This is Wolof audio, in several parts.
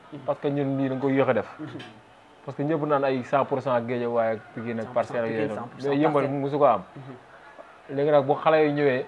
parce que ñun lii dañ ko yéex a def parce que ñëpp naan ay 100 pour cent géej waaye ak Pikine ak parcelle ak yooyu noonu mais yëmbal mosu ko am léegi nag bu xale yi ñëwee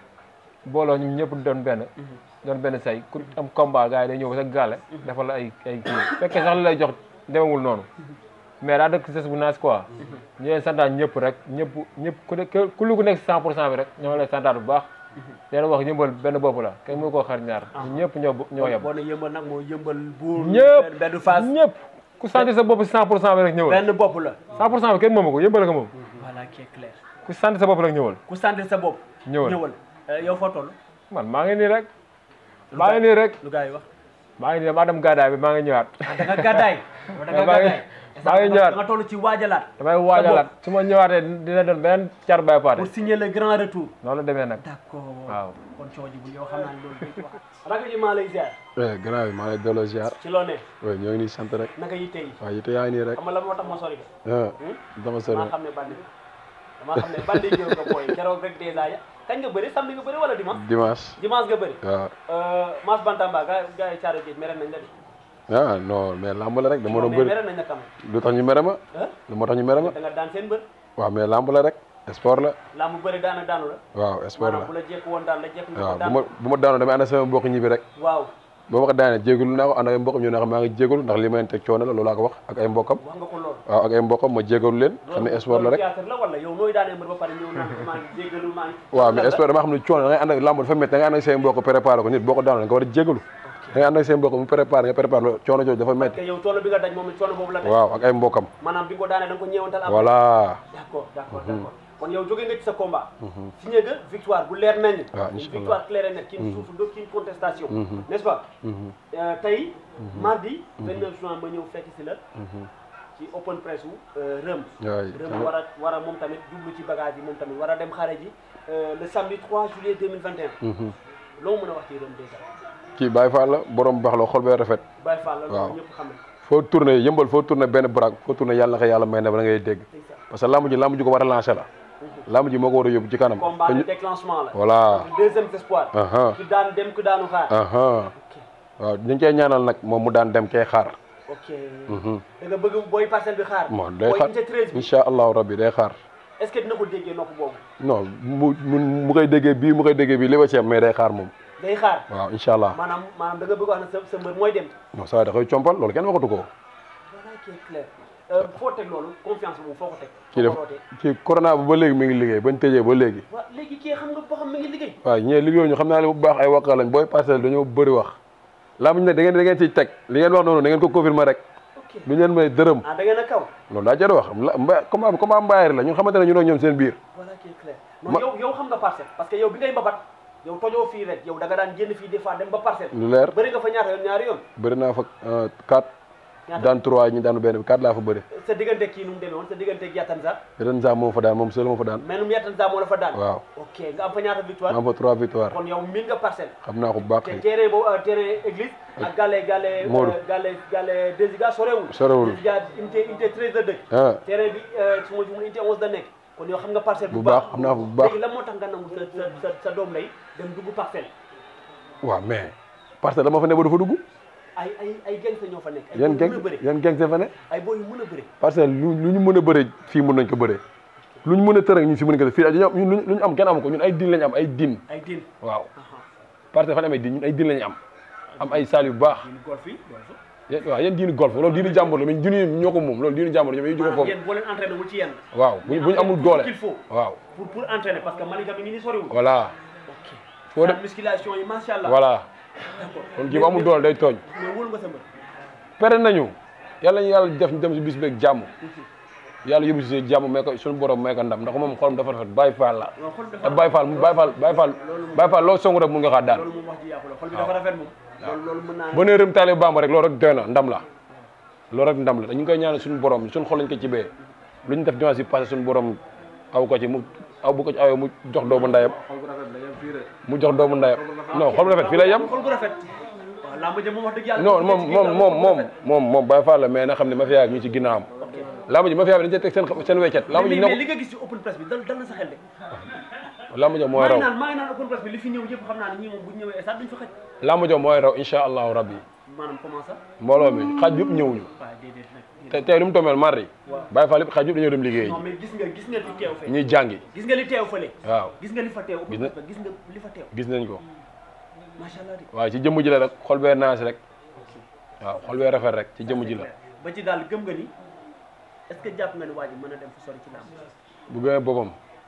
booloo ñu ñëpp doon benn doon benn say ku am combat gars yi day ñëw ba sa gàlle defal la ay ay kii fekkee sax li lay jox demewul noonu mais daa dëkk ses bu naas quoi ñu leen santaat ñëpp rek ñëpp ñëpp ku ne ku lu ku nekk 100 pour cent bi rek ñoo lay santaat bu baax leen wax yëmbal benn bopp la kenn mënu koo xar ñaar ñun ñëpp ñoo ñoo yem boo ne yëmbal nag moo yëmbal buur ñëpp benn phase ñëpp ku sentir sa bopp si 100 pour cent bi rek ñëwal benn bopp la 100 pour cent bi kenn moomu ko yëmbal ko moom voilà qui est clair ku sentir sa bopp rek ñëwal ku sentir sa bopp ñëwal ñëwal yow foo toll man maa ngi nii rek maa ngi nii rek lu gars yi wax maa ngi nii maa dem gàddaay bi maa ngi ñëwaat da nga gàddaay da nga maa ngi gàddaay maa ngi ñëwaat da nga toll ci waajalaat damay waajalaat su ma ñëwaatee dina doon beneen car bay paate pour signer le grand retour noonu la demee nag d'accord waaw kon coow ji bu yow xam naa ne loolu dañ ci wax rakk ji maa lay ziar oui grand bi maa ngi lay delloo ziar ci loo ne oui ñoo ngi nii sant rek naka yi tey waaw yite yaa ngi nii rek xam nga la moo tax ma sori ko ah dama sori maa xam ne bandi damaa xam ne bandi jëw nga booy keroog rek dèjà ya kañ nga bëri samedi nga bëri wala dimanche dimanche dimanche nga bëri waaw Mass Bantamba ga gars yi caaro géej mere nañ la de ah non mais lamb la rek dama doon mais bëri mere nañ la quand même lu tax ñu mere ma ah lu moo tax ñu mere ma da nga daan seen bër waaw mais lamb la rek sport la laa mu bëri daana daanu la waaw sport maanaam bu la la jekk woon daan la jekk nga waaw ko bu daan ma bu ma daanoo damay ànd ak sama mbokk ñibbi rek waaw boo ma ko daanee jégalu naa ko ànd ak ay mbokkam ñu ne xam maa ngi jégalu ndax li ma leen teg coono la loolu laa ko wax ak ay mbokkam wax nga ko lool waaw ak ay mbokkam ma jégalu leen xam ne sport la rek théâtre la wala yow nooy daanee mbër ba pare ñëw naan ko maa ngi jéggalu maa ngi waaw mais sport dama xam ne coono da ngay ànd ak lamb dafa métti da ngay ànd ak say mbokk préparé ko nit boo ko daanoo da nga war a jégalu da ngay ànd ak say mbokk mu préparé nga préparé lo coono jooju dafa métti te yow coono bi nga daj moom it coono boobu la daj waaw ak ay mbokkam maanaam bi nga ko daanee da nga ko ñeewantal après voilà d'accord d'accord d'accord kon yow jóge nga ci sa combat signé nga victoire bu leer nañ waaw une incha allah victoire claire et nette qui ne souffre d'aucune contestation n'est-ce pas Euh, tey mardi 29 juin ma ñëw fekk si la ci open press wu Rëm waay Rëm war a war a moom tamit jublu ci bagage yi moom tamit war a dem xare ji euh, le samedi 3 juillet 2021 loo mën a wax ci Rëm déjà kii Baye Fall la borom baax la xol bee rafet Baye Fall la Waaw. loolu ñëpp xam nañ foo tourné yëmbal foo tourné benn baraag foo tourné yàlla na ko yàlla may na ba da ngay dégg parce que lamb ji lamb ji ko war a lancé la lamb ji moo ko war a yóbbu ci kanam combat te de ñu- déclenchement la voilà deuxième espoir aha ki daan dem ki daanu xaar aha waaw ñu ngi koy ñaanal nag moom mu daan dem kay xaar ok da nga bëgg booy parcelle bi xaar moom day booy xaar unité 13 bi incha allahu rabbi day xaar est-ce que dina ko déggee nopp boobu non mu mu mu koy déggee bii mu koy déggee bii li ma ci am mais day xaar moom day xaar waaw incha allah maanaam maanaam da nga bëgg wax ne sa sa mbër mooy dem non ça va da koy compal loolu kenn waxatu ko voilà qui est clair Euh, foo teg loolu confiance boobu foo ko teg kii def foo ko rootee kii corona bi ba léegi mi ngi liggéey bañ tëjee ba léegi waaw léegi kii xam nga boo xam mi ngi liggéey waaw ñee liggéey ñu xam naa ne bu baax ay wakka lañ booy parcelle dañoo bëri wax laa muñ ne da ngeen da ngeen ciy teg li ngeen wax noonu da ngeen ko confirmer rek ok du leen may dërëm ah da ngeen a kaw loolu daa jar wax la mba comment comment mbaayari la ñu xamante ne ñu ak ñoom seen biir voilà qui est clair non Ma- yow yow xam nga parcelle parce que yow bi ngay mbabat yow tojoo fii rek yow da nga daan génn fii des fois dem ba parcelle lu leer bëri nga fa ñaata yoon ñaari yoon bëri naa fa 4 ñaata daan 3 ñu daanu benn bi 4 laa fa bëri sa diggante kii nu mu demee woon sa diggante ak Yatanza ren saa moom fa daan moom seul moo fa daan mais nu mu Yatanza moo la fa daan waaw ok nga am fa ñaata victoire maa am fa 3 victoire kon yow miin nga parcelle xam naa ko bu baax te kay terrain boobu euh, terrain église ak gàlle gàlle Modou. euh, gàlle gàlle Desiga sorewul Sorewul. Desiga unité unité 13 la dëkk ah terrain bi euh, su ma jumul unité 11 la nekk kon yow xam nga parcelle bu bu baax xam naa ko bu baax léegi lan moo tax nga nangu sa sa sa sa doom lay dem dugg parcelle waaw mais parce que dama fa ne ba dafa dugg ay ay ay gangster ñoo fa nekk ay yan boy yu geng mën a bëre yan geng fa ne ay boy yu mën a bëre parce que lu lu ñu mën a bëre fii mën nañ ko bëre lu ñu mën a tërëng ñun fii mën nañ ko def fii dañoo ñun lu ñu am kenn amu ko ñun ay din lañu am ay din ay din waaw parce que fa ne amee din ñun ay din lañu am am ay saal yu baax din golf yi golf yéen waaw yéen diinu golf loolu diinu jàmbur la mais diinu ñoo ko moom loolu diinu jàmbur ñoom ñu jóge maanaam foofu yéen boo leen entraîné wul ci yenn waaw bu bu ñu amul doole qu'il faut waaw pour pour entraîner parce que Malika mi ngi ni soriwul voilà ok foo sa def musculation yi macha allah voilà d'accord kon kii bu amul doole day tooñ mais wóolu nga sa mbër pere nañu yàlla ñu yàlla def ñu dem si bis beeg jàmm yàlla yóbbu si jàmm may ko suñu borom may ko ndam ndax moom xolam dafa rafet Baye Fall la non xol bi te dafa Baye Fall Baye Fall Baye Fall Baye Fall loo song rek mun nga xaa daan loolu moom wax ji yàqu la xol bi dafa rafet moom loolu loolu mën naa ba nee rëm taale Bamba rek loolu rek doy na ndam la loolu rek ndam la dañu ngi koy ñaanal suñu borom suñu xol lañ ko ci bee lu ñu def dimanche yi passé suñu borom aw ko ci mu aw bu ko ci awee mu jox doomu ndayam xol bu rafet la yem fii rek mu jox doomu ndayam non xol bu rafet fii lay yem xol bu rafet waaw làmb ja moom wax dëgg yàlla non moom moom moom moom moom moom Baye Fall la mais na xam ne ma fiyaa ñu ci ginnaawam lamb ji ma fiyaa bi dañu cee teg seen seen weccet lamb ji mais mais ne li nga gis ci open press bi dal dal na sa xel de ko lamb ja mooy maa ngi raw naan maa ngi naan open press bi li fi ñëw yëpp xam naa ne ñii moom bu ñu ñëwee stade duñ fa xëj lamb ja mooy raw incha allahu rabbi maanaam comment ça mbooloo mi xaaj yëpp ñëwuñu waaw déedéet nag te tey lu mu tombeel mardi waaw. Baye Fall yëpp xaaj yëpp dañoo dem liggéey non mais gis nga gis nga li teew fee ñuy jàngi gis nga li teew fële waaw gis nga li fa teew Gis na- gis nga li fa teew gis nañ ko macha allah di waaw ci jëmm ji la rek xol bee naas rek waaw xol bee rafet rek ci jëmm ji la ba ci daal gëm nga ni est ce que jàpp nga ni waa ji mën a dem fu sori ci làmb bu gëmee boppam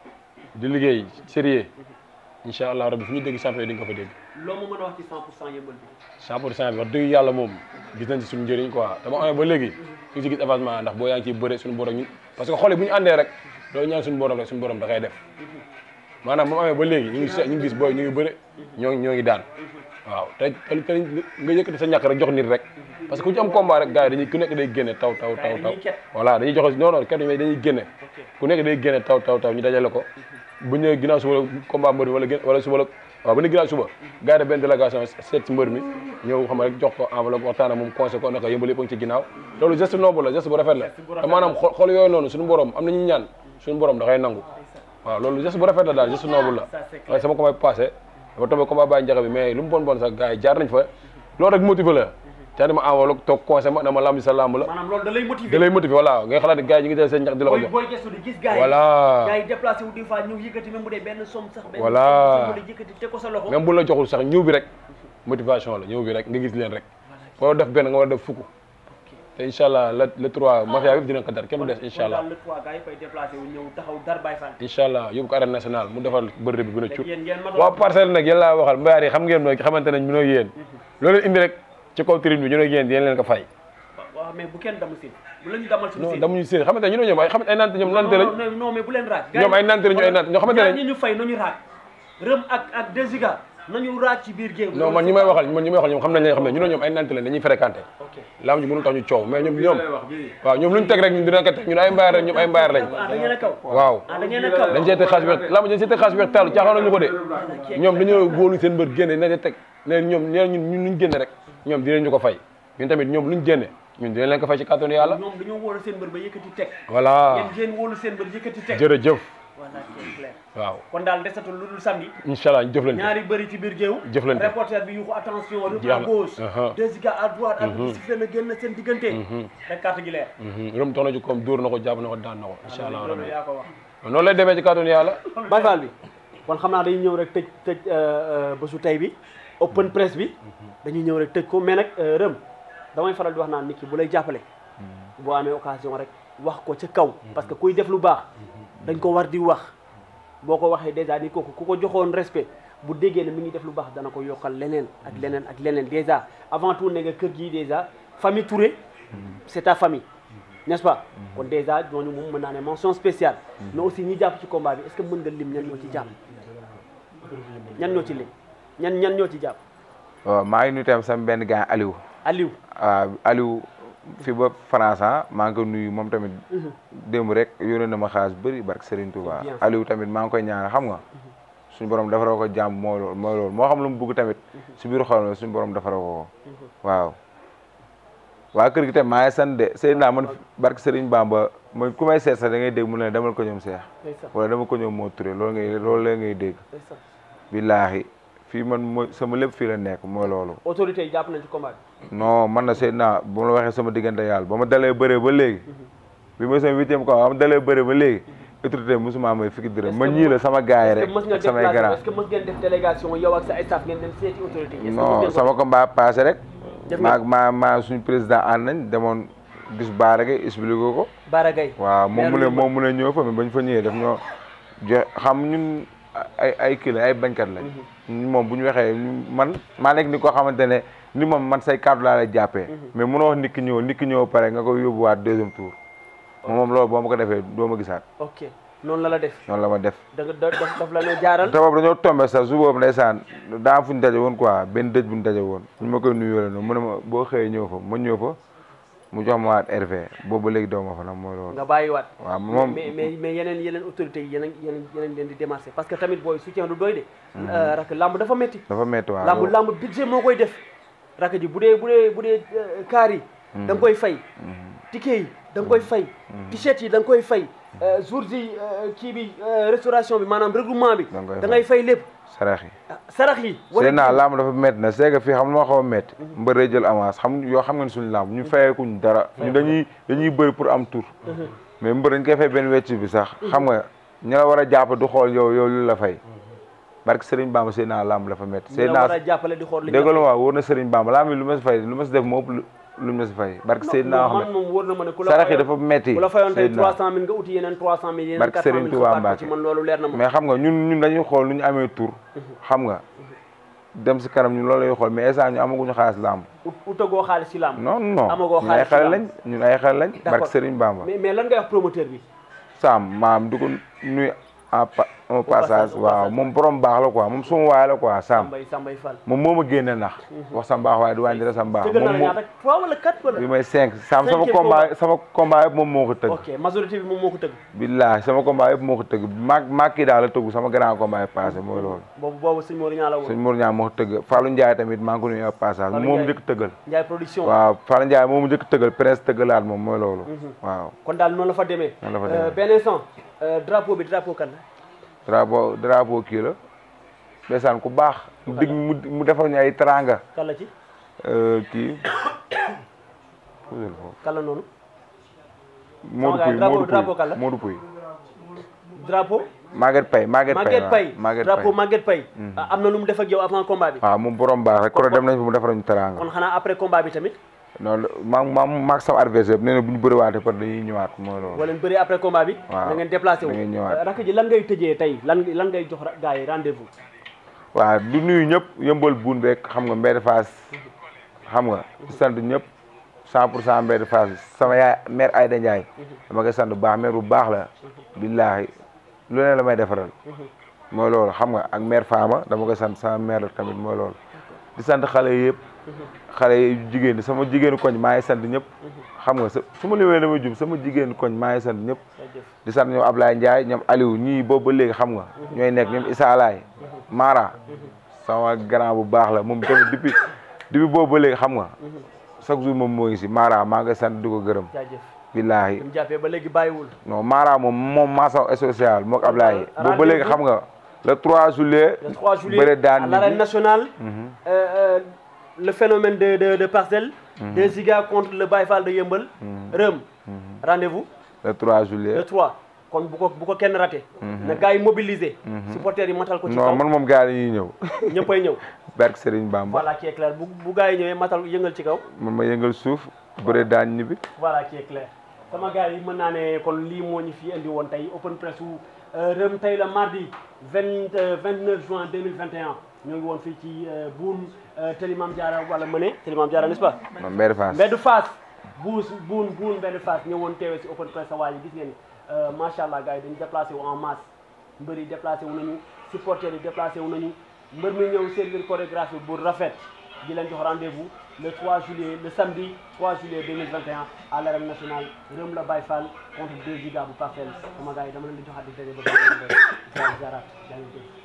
di liggéey sérieux incha allah rabbi fu ñu dégg champion di nga ko fa dégg loo ma mën a wax ci 100 pour cent yëmbal bi 100 pour cent bi wax dëgg yàlla moom gis nañ ci suñu njëriñ quoi dama amee ba léegi ñu ngi ci gis avancement ndax boo yaa ngi ciy bëre suñu borom ñun parce que xoolee bu ñu àndee rek loolu ñaan suñu borom rek suñu borom da koy def maanaam moom amee ba léegi ñu ngi se- ñu ngi gis booy ñu ngi bëre ñoo ngi ñoo ngi daan waaw te te te nga yëkkati sa ñàkk rek jox nit rek parce que ku ci am combat rek gars yi dañuy ku nekk day génne taw taw taw taw dañuy ket. voilà dañuy joxe non non ket mais dañuy génne ok ku nekk day génne taw taw taw ñu dajale ko bu ñëwee ginnaaw suba la combat mbër mi wala gén wala suba la waaw bu ne ginnaaw suba gars yi benn délégation seet si mbër mi ñëw xam nga rek jox ko enveloppe waxtaan ak moom conseil ko naka yëmbal yëpp a ngi ci ginnaaw loolu geste noble la geste bu rafet la te maanaam xol xol yooyu noonu suñu borom am nañu ñaan suñu borom da koy nangu waaw loolu geste bu rafet la daal geste noble la Ça, c'est clair. waaye sama combat passé dafa tombé combat bàyyi njaxe bi mais lu mu bon bon sax gars yi jaar nañ fa loolu rek motivé la te dama enveloppe toog conseil ma dama lamb sa lamb la maanaam loolu da lay da motiver lay motivé voilà ngay xalaat ne gars yi ñu ngi jël seen ñax di la ko booy jox booy gestu di gis gars yi voilà gars yi déplacé wu des fois ñëw yëkkati même bu dee benn somme sax benn Voilà. somme bu dee yëkkati teg ko sa loxo même bu la joxul sax ñëw bi rek motivation la ñëw bi rek nga gis leen rek boo def benn nga war a def fukk te incha allah le le 3 mafia bi dina ko dar kenn du des incha allah daal le trois gars yi fay déplacé wu ñëw taxaw dar Baye Fall incha allah yóbbu ko arène nationale mu defal bëri bi gën a cut yéen ngeen ma waa parcelle nag yéen laa waxal mbayaar yi xam ngeen nooy xamante nañ mënoo yéen loolu indi rek ci kaw tribune bi ñu ne yéen yéen leen ko fay waaw mais bu kenn damu sin bu la ñu damal suñu non sin damuñu séen xamante ne ñu ne ñoom ay xamante ay nante ñoom nante lañ non non non mais bu leen raaj ñoom ay nante lañu ay nante ñoo xamante ñaar ne ñi ñu fay nañu raaj rëm ak ak Desiga nañu raaj ci biir géew non man ñi may waxal man ñi may waxal ñoom xam nañ leen xam ne ñu ne ñoom ay nante lañ dañuy fréquenté ok laam ji mënul tax ñu coow mais ñoom ñoom waaw ñoom lu ñu teg rek ñun dina ko teg ñun ay mbayaar lañ ñoom ay mbayaar lañ ah da ngeen a kaw waaw ah da ngeen a kaw dañ see teg xaalis weex lamb dañ see teg xaalis weex taalu caaxaan ñu ko de ñoom dañoo góolu seen mbër génne na teg ne ñoom nee ñun ñun luñ génne rek ñoom dinañ ñu ko fay ñun tamit ñoom luñ génne ñun dinañ leen ko fay ci kàttanu yàlla ñoom dañoo wóolu seen mbër ba yëkkati teg voilà yéen ngeen wóolu seen mbër yëkkati teg jërëjëf voilà c'est clair waaw kon daal desatul lu dul samedi incha allah ñu jëflante ñaari bëri ci biir géew Jëflante. reporter bi yuuxu attention rëm Jeex à na. gauche Uh-huh. Desiga à droite ak bi sifflé na génn seen diggante rek carte gi leer rëm tax na ci comme dóor na ko jàpp na ko daan na ko incha allah loolu rabbi yaa ko wax noonu lay demee ci kàttanu yàlla Baye Fall bi kon xam naa dañuy ñëw rek tëj tëj bésu tey bi open press bi dañuy ñëw rek tëj ko mais nag rëm damay faral di wax naan nit ki bu lay jàppale boo amee occasion rek wax ko ca kaw parce que kuy def lu baax dañ ko war di wax boo ko waxee dèjà ni kooku ku ko joxoon respect bu déggee ne mi ngi def lu baax dana ko yokkal leneen ak leneen ak leneen dèjà avant tout ne nga kër gii dèjà famille Touré c'est ta famille n'est-ce pas kon dèjà ñooñu moom mën naa ne mention spéciale mais aussi ñi jàpp ci combat bi est-ce que mën nga lim ñan ñoo ci jàpp ñan ñoo ci lim ñan ñan ñoo ci jàpp waaw maa ngi nuyu tam sama benn gars Aliou Aliou waaw Aliou fi ba France ah maa ngi ko nuyu moom tamit démb rek yónnee na ma xaalis bëri barke Serigne Touba Bien. Aliou tamit maa ngi koy ñaanal xam nga suñu borom defaroo ko jàmm mooy loolu mooy loolu moo xam lu mu bugg tamit si biir xol la suñu borom defaroo ko ko waaw waa kër gi tamit maa ngi sant de Seydina man barke Serigne Bamba man ku may seet sax da ngay dégg mu ne demal ko ñoom seex ndeysaan wala dama ko ñoom moo turé loolu ngay loolu la ngay dégg ndeysaan billaahi fii man mooy sama lépp fii la nekk mooy loolu autorité yi jàpp nañ ci combat bi non man na Seydina bu ma la waxee sama diggante yàlla ba ma dalee bëree ba léegi bi ma sama huitième quoi ba ma dalee bëree ba léegi autorité mosuma may fukki dërëm ma ñii la sama gars yi est-ce rek que mës nga ak samay déplacé grand est-ce que mës ngeen def délégation yow ak sa staff ngeen dem seeti autorité yi est-ce que mës non ngeen ko sama combat passé rek Def maa nga- maa maa suñu président ànd nañ demoon gis Baara Gueye expliqué ko Bara Gaye waaw moom mu ne Maire moom mu ne ñëw fa mais bañ fa ñëwee daf ñoo jox xam ñun ay ay kii la ay bañkat lañ ñun moom bu ñu waxee ñu- man maa nekk ni koo xamante ne ni moom man say kàddu laa lay jàppee mais mënoo wax nit ki ñëw nit ki ñëw pare nga ko yóbbuwaat deuxième tour moom moom loolu boo ma ko defee doo ma gisaat ok noonu la la def noonu la ma def da nga da daf daf la ne jaaral te boobu dañoo tombé sax su boobu ndeysaan daa am fu ñu daje woon quoi benn dëj bu ñu daje woon ñu ma koy nuyoo la noonu mu ne ma boo xëyee ñëw fa ma ñëw fa mu jox ma waat RV boobu ba léegi doo ma fa nag mooy loolu nga bàyyiwaat waaw moom mais mais mais yeneen yeneen autorités yi yeneen yeneen yeneen leen di démarché parce que tamit booy soutien du doy de rak lamb dafa métti dafa métti waaw lamb lamb budget moo koy def rak ji bu dee bu dee bu dee kaar yi da nga koy fay ticket yi da nga koy fay t-shirt yi da nga koy fay jours yi kii bi restauration bi maanaam regroupement bi Da nga koy da ngay fay lépp sarax yi sarax yi seen naa lamb dafa métti na c'est que fii xam moo xaw a métti mbër day jël avance xam yoo xam ngeen suñu lamb ñu fayeekuñ dara ñu dañuy dañuy bëri pour am tour mais mbër dañ koy fay benn wecc bi sax xam nga ñu la war a jàpp du xool yow yow lu la fay barke Serigne Bamba seen naa lamb dafa métti ñu seen la war naa a jàppale di xool li dégg nga waaw wóor na Serigne Bamba lamb yi lu ma si fay lu ma si def moo ëpp lu lu ma si fay barke seen naa man xam moom wóor na ma ne ku la sarax yi fayoon- dafa métti ku la fayoon tey Seydina. 300000 nga uti yeneen 300000 yeneen Barke 400000 Serigne Touba xabaat ko ci Mbacke. man loolu leer na ma mais xam nga ñun ñun dañuy xool nu ñu amee tour xam nga dem si kanam ñun loolu lay xool mais instant ñu amaguñu xaalis lamb ut utagoo xaalis ci làmb non non Amagoo ñun ay xaalis xale ci lañ ñun ay xale lañ D'accord. barke Serigne Bamba mais mais lan ngay wax promoteur bi Sam maam di ko nuyu en pa en passage, passage au waaw passage. moom borom baax la quoi moom suma waay la quoi Sam Sambay Sambay Fall moom moo ma génne nax wax sa mbaax waaye du wàññi dara sa mbaax tëggal na la moom moo ñaata 3 wala 4 wala bi may cinq Sam sama Cinquième combat sama combat yëpp moom moo ko tëgg ok majorité bi moom moo ko tëgg billahi sama combat yëpp moo ko tëgg maag maag kii daal la tëgg sama grand combat yi passé mooy loolu boobu boobu sëñ Mor ñaa la woon sëñ Mour Niang moo ko tëgg Fallou Ndiaye tamit maa ngi ko nuyu en passage Fallou moom Ndiaye. njëkk tëggal Ndiaye production waaw Fallou Ndiaye moom njëkk tëggal prince tëggalaat moom mooy loolu waaw kon daal noonu la fa demee Noonu la fa Euh, demee. benn instant euh, drapeau bi drapeau kan la drapeau drapeau kii la ndeysaan ku baax mu dig mu mu defal ñu ay teranga kan la ci kii puusal foofu kan la noonu Modou gars, Pouy drapeau- Modou drapeau Pouy kan la? Modou Pouy drapeau Maguette Paye Maguette Paye Maguette Paye waaw Maguette drapeau Paye Maguette Paye ah, am na lu mu def ak yow avant combat bi waaw moom borom baax rek koro dem nañ fa mu defal ñu teranga kon xanaa après combat bi tamit non maa maa maag sama adversaire nee na bu ñu bëriwaatee par dañuy ñëwaat mooy loolu wala bëri après combat bi Waaw. da ngeen déplacé wu Da ngeen ñëwaat. Euh, rakk ji lan ngay tëjee tey lan lan ngay jox ra- gars yi rendez-vous waaw du nuyu ñëpp yëmbal buun beeg xam nga mbedd Fass xam nga di sant ñëpp 100 pour cent mbedd Fass sama yaay mère Aïda Ndiaye dama koy sant bu baax mère bu baax la billaahi lu ne la may defaral mooy loolu xam nga ak mère Fama dama koy sant sama mère la tamit mooy loolu di sant xale yi yëpp xale yi jigéen ñi sama jigéenu koñ maa ngi sant ñëpp xam nga sa su ma limee damay jub sama jigéenu koñ maa ngi sant ñëpp di sant ñoom Ablaye Ndiaye ñoom Aliou ñii boobu ba léegi xam nga ñooy nekk ñoom Issa Alaye Mara sama grand bu baax la moom tamit depuis depuis boobu ba léegi xam nga chaque jour moom moo ngi si Mara maa ngi sant di ko gërëm jaajëf billaahi mu jàppee ba léegi bàyyiwul non Mara moom moom maasa social mook Ablaye boobu ba léegi rendez-vous. xam nga le 3 juillet le 3 juillet bëre daan à l'arène ñibbi. nationale euh, euh, le phénomène de de de parcelle de Ziga contre le Baye Fall de Yeumbeul Reum rendez-vous le 3 le juillet 3 kon bu ko bu ko kenn raté na gars yi mobilisé supporters yi matal ko ci non kaw man moom gars yi ñuy ñëw ñëppay ñëw barke Serigne Bamba voilà qui est clair bu bu gars yi ñëwee matal yëngal ci kaw man ma yëngal suuf bëre daan ñibbi voilà qui est clair sama gars yi mën naa ne kon lii moo ñu fi indi woon tey open press wu Reum tey la mardi vingt vingt neuf juin deux mille vingt et un ñoo ngi woon fii ci Boune Télimam Diarra wala Mëne Télimam Diarra n'est-ce pas non mbedd Fass mbeddu Fass buus buun buun mbeddu Fass ñëwoon teewee si open press sa waa yi gis ngeen ni macha allah gars yi dañu déplacé wu en masse mbër yi déplacé wu nañu supporters yi déplacé wu nañu mbër mi ñëw servir chorégraphie bu rafet di leen jox rendez-vous le 3 juillet le samedi 3 juillet 2021 à l'arène nationale Reum la Baye Fall contre 2 Giga bu Parcelles sama gars yi dama leen di joxaat di daje ba beneen yoon. Ziar ziaraat jaa ngeen jëf.